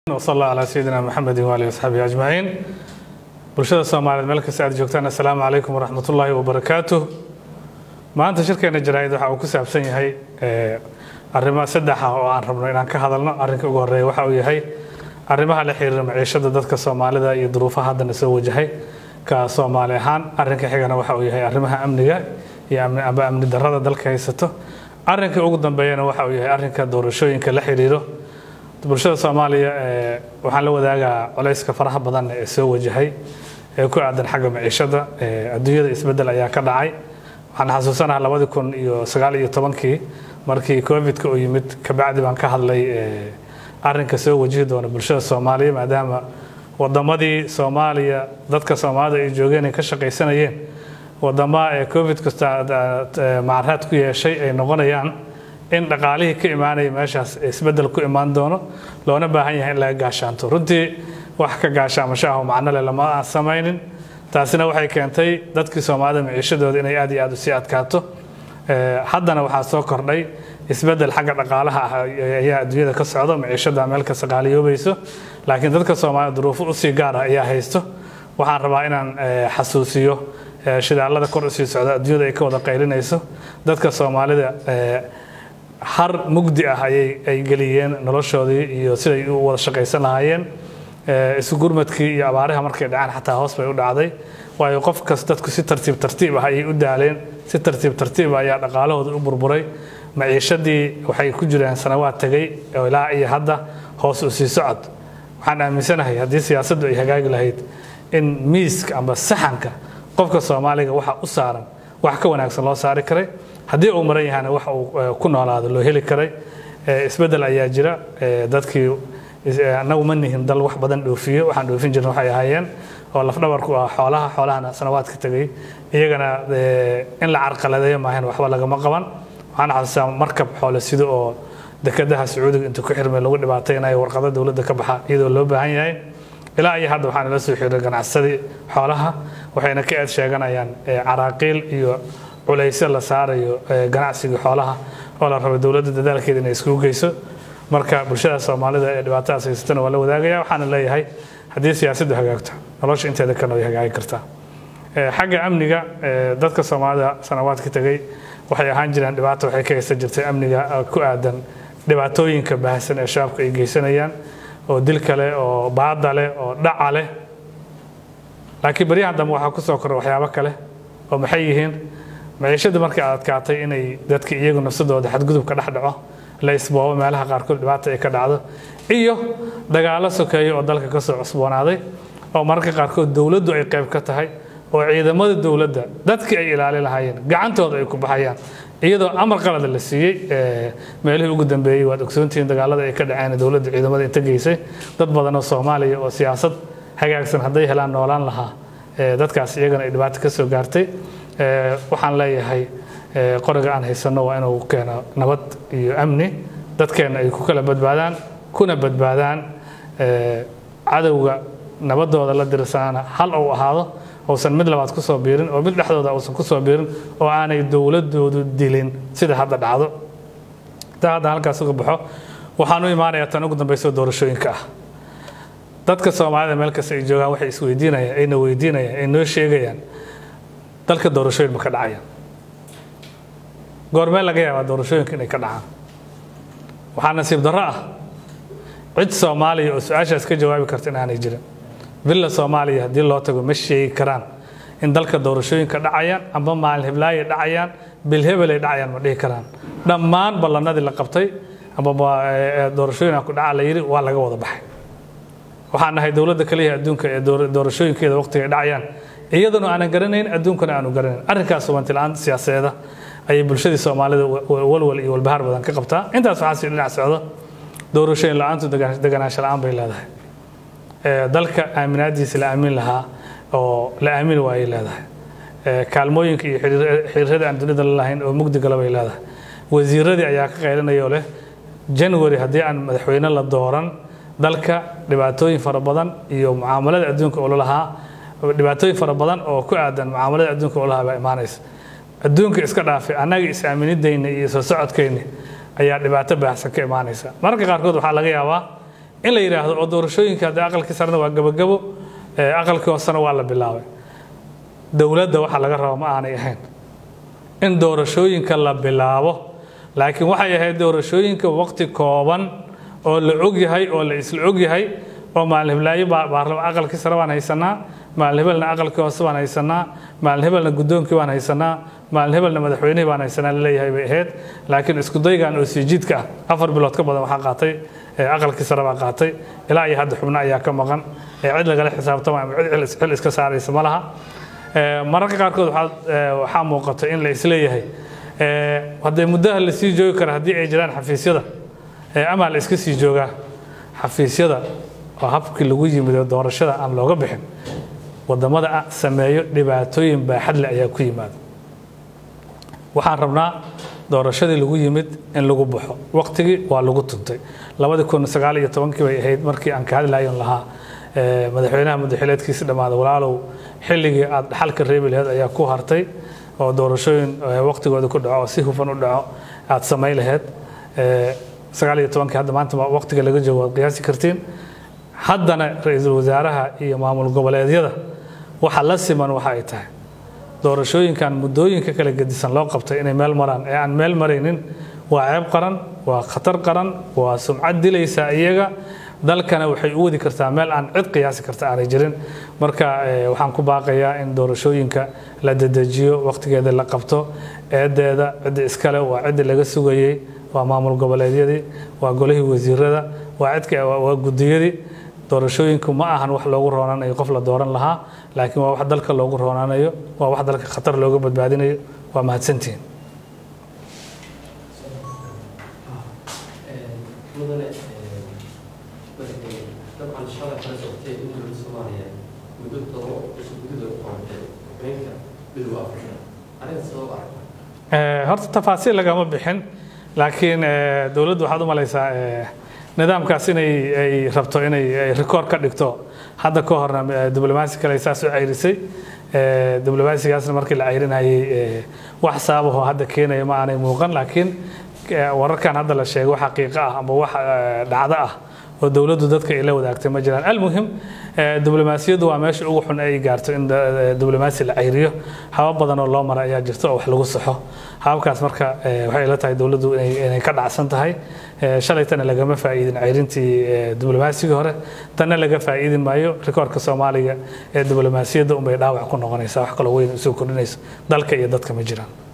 وصلى الله على سيدنا محمد وآله وصحبه أجمعين bulshada soomaaliyeed meel kasta aad joogtaan assalaamu calaykum waraxmat ullaahi wabarakaatuh maanta shirkeena jaraa'id waxa uu ku saabsan yahay arrimo saddex ah oo aan rabno inaan ka hadalno arrinka ugu horreeya waxa uu yahay arrimaha la xiriira maciishada dadka soomaalida iyo duruufaha haddana soo wajahay ka soomaali ahaan arrinka xigana waxa uu yahay arrimaha amniga iyo amba amni darrada dalka haysato arrinka ugu dambeeyana waxa uu yahay arrinka doorashooyinka la xiriiro bulshada soomaaliya waxaan la wadaagaa culayska faraha badan ee soo wajahay ee ku aadan xagga maciishada adduunyada isbedel ayaa ka dhacay waxaan xasuusanaha labadii kun iyo sagaal iyo tobankii markii covidka uu yimid kabacdi baan ka hadlay arrinka soo wajihi doona bulshada soomaaliya maadaama wadamadii soomaaliya dadka soomaalida ay joogeen ay ka shaqaysanayeen wadama ee covid kasta macaraad ku yeeshay ay noqonayaan in dhaqaalihii ka imaanaya meeshaas isbedel ku imaan doono loona baahan yahay in laga gaashaanto runtii wax ka gaashaamasho ah oo macno leh lama aan samaynin taasina waxay keentay dadkii soomaalida maciishadooda inay aad iyo aad u sii adkaato haddana waxaa soo kordhay isbedel xagga dhaqaalaha ah ayaa adduunyada ka socdo maciishada meel kasta qaaliyoobayso laakiin dadka soomaalida duruufo usii gaar ah ayaa haysto waxaan rabaa inaan xasuusiyo shidaalada kor usii socda adduunyada ay ka wada qaylinayso dadka soomaalida har mugdi ah ayay ay geliyeen noloshoodii iyo siday u wada shaqaysan lahaayeen isu gurmadkii iyo abaariha markay dhacaan xataa hoos bay u dhacday waayo qof kas dadku si tartiib tartiib ah ayay u daaleen si tartiib tartiib ah ayaa dhaqaalahooda u burburay maciishadii waxay ku jireen sanawaad tegay oo ilaa iyo hadda hoos u sii socod waxaan aaminsanahay haddii siyaasaddu ay hagaagi lahayd in miiska amba saxanka qofka soomaaliga waxa u saaran wax ka wanaagsan loo saari karay haddii uu maran yahana wax uu ku noolaado loo heli karay isbedel ayaa jira dadkii annagu ma nihin dal wax badan dhoofiyo waxaan dhoofin jirna waxay ahaayeen oo lafdhabarku ah xoolaha xoolahana sanawaadka tegay iyagana in la carqaladeeyo maahan waxba lagama qaban waxaan xasuustaa markab xoole sido oo dekedaha sacuudiga inta ku xirmay lagu dhibaataynayo warqado dowladda ka baxa iyadoo loo baahan yahay ilaa iyo hadda waxaan la soo xiray ganacsadii xoolaha waxayna ka eed sheeganayaan caraaqiil iyo culaysyo la saarayo ganacsiga xoolaha oo la rabo dowladda dadaalkeeda inay iskugu geyso marka bulshada soomaalida ee dhibaatadaas haysatana waa la wadaagaya waxaana leeyahay haddii siyaasaddu hagaagto nolosha inteeda kalena way hagaagi kartaa xagga amniga dadka soomaalida sanawaadka tegay waxay ahaan jireen dhibaato waxay ka haysan jirtay amniga ku aadan dhibaatooyinka baahsan ee shabaabka ay geysanayaan oo dil kale oo baada leh oo dhaca leh laakiin baryahan dambe waxaa kusoo korra waxyaabo kale oo maxay yihiin maciishadii markii aad adkaatay inay dadka iyagu nafsadooda xadgudub ka dhex dhaco la isboobo meelaha qaarkood dhibaata ay ka dhacdo iyo dagaalo sokeeyo oo dalka ka soo cusboonaaday oo mararka qaarkood dowladdu ay qayb ka tahay oo ciidamada dowladda dadkii ay ilaalin lahaayeen gacantooda ay ku baxayaan iyadoo amar qalada la siiyey meelihii ugu dambeeyey waad ogsoontihiin dagaalada ay ka dhaceen dowladda ciidamada inta geysay dad badan oo soomaaliya oo siyaasad hagaagsan hadday helaan noolaan lahaa dadkaas iyagana ay dhibaato ka soo gaartay waxaan leeyahay qoriga aan haysanno waa inuu keeno nabad iyo amni dadkeenna ay ku kala badbaadaan kuna badbaadaan cadowga nabadooda la dirsanaana hal uu ahaado uusan mid labaad kusoo biirin oo mid dhexdooda uusan kusoo biirin oo aanay dowladoodu dilin sida hadda dhacdo taa hadda halkaas uga baxo waxaan u imaanayaa tan ugu dambayso doorashooyinka ah dadka soomaalida meel kasta ay joogaan waxay isweydiinayaan ayna weydiinayaan ay noo sheegayaan dalka doorashooyin ma ka dhacayaan goormee laga yaabaa doorashooyinka inay ka dhacaan waxaa nasiib darro ah cid soomaaliya oo su-aashaas ka jawaabi karta in aanay jirin villa soomaaliya haddii loo tago ma sheegi karaan in dalka doorashooyinka dhacayaan amba maalin heblaayay dhacayaan bilhebelay dhacayaan ma dhihi karaan dhammaan ballanadii la qabtay amba doorashooyin ku dhaca la yidhi waa laga wada baxay waxaan nahay dowladda kaliya adduunka ee doorashooyinkeeda waqtiga ay dhacayaan iyaduna aanan garanayn adduunkana aanu garanayn arrinkaas hubantilaan siyaasadeeda ayay bulshadii soomaalida walwal iyo walbahaar badan ka qabtaa intaas waxaa sii dhinac socdo doorashooyin la-aantu deganaansho la-aan bay leedahay dalka aaminaadiisa la aamin lahaa oo la aamini waayay leedahay kaalmooyinka iyo xiriirada aan dunida la lahayn oo mugdi gala bay leedahay wasiiradii ayaa ka qaylinayoo leh january haddii aan madaxweyne la dooran dalka dhibaatooyin fara badan iyo mucaamalada adduunka oo lalahaa dhibaatooyin fara badan oo ku aadan mucaamalada adduunka oo lahaa baa imaanaysa adduunka iska dhaafay annaga is-aaminidayna iyo soo socodkayni ayaa dhibaato baahsan ka imaanaysa mararka qaarkood waxaa laga yaabaa in la yidhaahdo oo doorashooyinka haddii aqalkii sarena waa gabagabo aqalkii hoosena waa la bilaabay dowladda waxa laga raba ma aanay ahayn in doorashooyinka la bilaabo laakiin waxay ahayd doorashooyinka waqti kooban oo la ogyahay oo la isla ogyahay oo maalin hiblaayo aqalkii sare baan haysanaa maalin hebelna aqalkii hoose baan haysanaa maalin hebelna guddoonkii baan haysanaa maalin hebelna madaxweynihii baan haysanaa laleeyahay bay ahayd laakiin isku daygan oo siijiidka ah afar bilood ka badan waxaa qaatay aqalkii sare baa qaatay ilaa iyo hadda xubno ayaa ka maqan cid lagala xisaabtama ama cid xil iska saaraysa ma laha mararka qaarkood waxaa muuqata in la isleeyahay haddee muddaha la sii joogi kara haddii ay jiraan xafiisyada ama la iska sii joogaa xafiisyada oo habkii lagu yimid doorashada aan looga bixin wadamada sameeyo dhibaatooyin baaxad leh ayaa ku yimaada waxaan rabnaa doorashadii lagu yimid in lagu baxo waqtigii waa lagu tuntay labadii kun sagaal iyo tobankii bay ahayd markii aan ka hadlayon lahaa madaxweynaha madaxileedkiisi dhammaada walaalow xilligii aad dhaxalka reebi laheed ayaa ku hartay oo doorashooyin waqtigooda ku dhaco oo si hufan u dhaco aad samayn laheed sagaal iyo tobankii hadda maanta waqtiga laga joogo waad qiyaasi kartiin haddana ra-iisul wasaaraha iyo maamul goboleedyada waxa la siman waxa ay tahay doorashooyinkan muddooyinka kala gedisan loo qabtay inay meel maraan ee aan meel maraynin waa ceeb qaran waa khatar qaran waa sumcad dilaysaa iyaga dalkana waxay u wadi kartaa meel aan cid qiyaasi karta aanay jirin marka waxaan ku baaqayaa in doorashooyinka la dedejiyo waqtigeeda la qabto eedeeda cidda iskale waa ciddii laga sugayey waa maamul goboleedyadii waa golihii wasiirada waa cidka waa gudiyadii doorashooyinku ma ahan wax loogu roonanayo qof la dooran lahaa laakiin waa wax dalka loogu roonanayo waa wax dalka khatar looga badbaadinayo waa mahadsantihiin mudane dabcan shalay kala socotay in dowladda soomaaliya muddo todoba cusub gudahood u qabatay haweenka midowga afrika aniga sabab aragta horta tafaasiil lagama bixin laakiin dowladdu waxaad u malaysaa nidaamkaas inay ay rabto inay rikoor ka dhigto hadda ka horna diblomaasi kale saas u cayrisay diblomaasigaasna markii la cayrinayay wax sababaho hadda keenaya ma aanay muuqan laakiin wararkan hadda la sheego wax xaqiiqo ah ama wax dhacdo ah oo dowladdu dadka ay la wadaagtay ma jiraan almuhim diblomaasiyaddu waa meesha ugu xun ay gaarto in diblomaasi la cayriyo habab badan oo loo mara ayaa jirto oo wax lagu saxo hababkaas marka waxay la tahay dowladdu inay ka dhacsan tahay shalaytana lagama faa'iidin cayrintii diblomaasiga hore tanna laga faa'iidin maayo rikoorka soomaaliga ee diblomaasiyadda unbay dhaawac ku noqonaysaa wax kaloo weyn usoo kordhinayso dalka iyo dadka ma jiraan